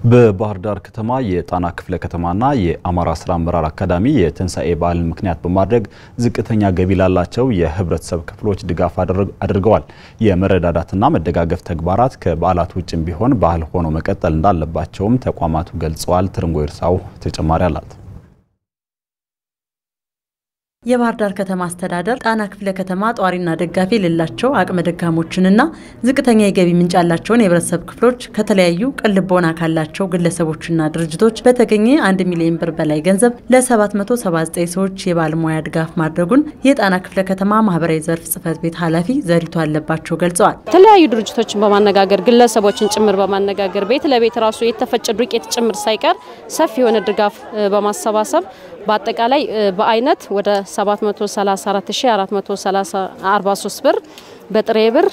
በባህር ዳር ከተማ የጣና ክፍለ ከተማና የአማራ ስራ አመራር አካዳሚ የትንሣኤ በዓልን ምክንያት በማድረግ ዝቅተኛ ገቢ ላላቸው የህብረተሰብ ክፍሎች ድጋፍ አድርገዋል። የመረዳዳትና መደጋገፍ ተግባራት ከበዓላት ውጭም ቢሆን ባህል ሆኖ መቀጠል እንዳለባቸውም ተቋማቱ ገልጸዋል። ትርንጎ ይርሳው ተጨማሪ አላት። የባህር ዳር ከተማ አስተዳደር ጣና ክፍለ ከተማ ጧሪና ደጋፊ የሌላቸው አቅመ ደካሞችንና ዝቅተኛ የገቢ ምንጭ ያላቸውን የህብረተሰብ ክፍሎች ከተለያዩ ቅን ልቦና ካላቸው ግለሰቦችና ድርጅቶች በተገኘ አንድ ሚሊዮን ብር በላይ ገንዘብ ለ779 ሰዎች የባለሙያ ድጋፍ ማድረጉን የጣና ክፍለ ከተማ ማህበራዊ ዘርፍ ጽህፈት ቤት ኃላፊ ዘሪቱ አለባቸው ገልጸዋል። የተለያዩ ድርጅቶችን በማነጋገር ግለሰቦችን ጭምር በማነጋገር ቤት ለቤት ራሱ የተፈጨ ዱቄት ጭምር ሳይቀር ሰፊ የሆነ ድጋፍ በማሰባሰብ በአጠቃላይ በአይነት ወደ 734443 ብር በጥሬ ብር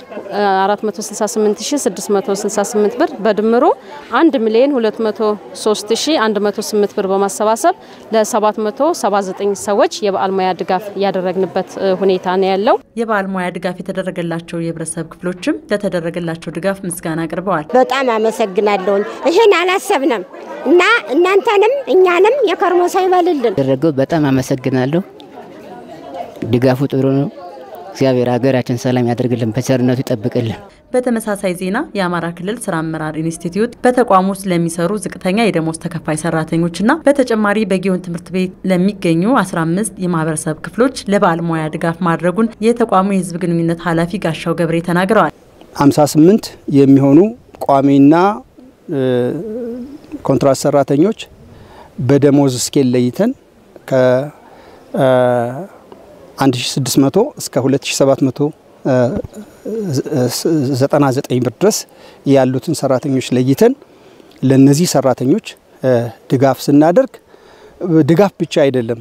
468668 ብር በድምሩ 1 ሚሊዮን 203108 ብር በማሰባሰብ ለ779 ሰዎች የበዓል ሙያ ድጋፍ ያደረግንበት ሁኔታ ነው ያለው። የበዓል ሙያ ድጋፍ የተደረገላቸው የህብረተሰብ ክፍሎችም ለተደረገላቸው ድጋፍ ምስጋና አቅርበዋል። በጣም አመሰግናለሁኝ። ይህን አላሰብንም እና እናንተንም እኛንም የከርሞ ሰው ይበልልን። ደረገው በጣም አመሰግናለሁ። ድጋፉ ጥሩ ነው። እግዚአብሔር ሀገራችን ሰላም ያደርግልን፣ በቸርነቱ ይጠብቅልን። በተመሳሳይ ዜና የአማራ ክልል ስራ አመራር ኢንስቲትዩት በተቋሙ ውስጥ ለሚሰሩ ዝቅተኛ የደሞዝ ተከፋይ ሰራተኞችና በተጨማሪ በጊዮን ትምህርት ቤት ለሚገኙ 15 የማህበረሰብ ክፍሎች ለበዓል ሙያ ድጋፍ ማድረጉን የተቋሙ የህዝብ ግንኙነት ኃላፊ ጋሻው ገብሬ ተናግረዋል። 58 የሚሆኑ ቋሚና ኮንትራት ሰራተኞች በደሞዝ ስኬል ለይተን ከ 1600 እስከ 2799 ብር ድረስ ያሉትን ሰራተኞች ለይተን ለነዚህ ሰራተኞች ድጋፍ ስናደርግ ድጋፍ ብቻ አይደለም፣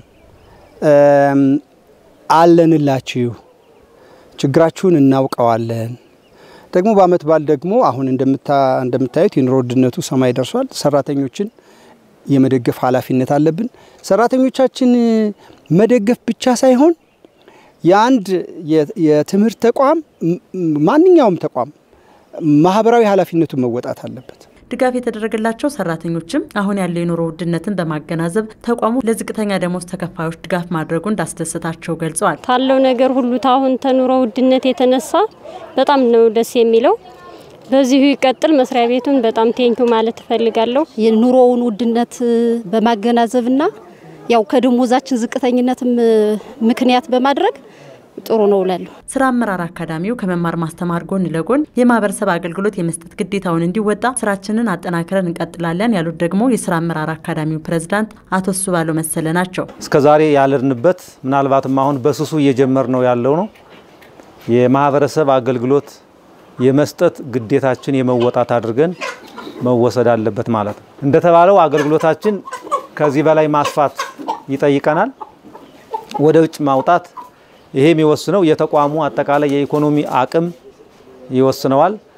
አለንላችሁ፣ ችግራችሁን እናውቀዋለን። ደግሞ በአመት በዓል ደግሞ አሁን እንደምታዩት የኑሮ ውድነቱ ሰማይ ደርሷል። ሰራተኞችን የመደገፍ ኃላፊነት አለብን። ሰራተኞቻችን መደገፍ ብቻ ሳይሆን የአንድ የትምህርት ተቋም ማንኛውም ተቋም ማህበራዊ ኃላፊነቱን መወጣት አለበት። ድጋፍ የተደረገላቸው ሰራተኞችም አሁን ያለው የኑሮ ውድነትን በማገናዘብ ተቋሙ ለዝቅተኛ ደሞዝ ተከፋዮች ድጋፍ ማድረጉ እንዳስደሰታቸው ገልጸዋል። ካለው ነገር ሁሉ ታሁን ተኑሮ ውድነት የተነሳ በጣም ነው ደስ የሚለው። በዚሁ ይቀጥል። መስሪያ ቤቱን በጣም ቴንኪው ማለት እፈልጋለሁ። የኑሮውን ውድነት በማገናዘብና ያው ከደሞዛችን ዝቅተኝነትም ምክንያት በማድረግ ጥሩ ነው እላለሁ። ስራ አመራር አካዳሚው ከመማር ማስተማር ጎን ለጎን የማህበረሰብ አገልግሎት የመስጠት ግዴታውን እንዲወጣ ስራችንን አጠናክረን እንቀጥላለን ያሉት ደግሞ የስራ አመራር አካዳሚው ፕሬዝዳንት አቶ ሱባለው መሰለ ናቸው። እስከዛሬ ያለንበት ምናልባትም አሁን በሱሱ እየጀመር ነው ያለው ነው የማህበረሰብ አገልግሎት የመስጠት ግዴታችን የመወጣት አድርገን መወሰድ አለበት ማለት ነው። እንደተባለው አገልግሎታችን ከዚህ በላይ ማስፋት ይጠይቀናል። ወደ ውጭ ማውጣት ይሄ የሚወስነው የተቋሙ አጠቃላይ የኢኮኖሚ አቅም ይወስነዋል።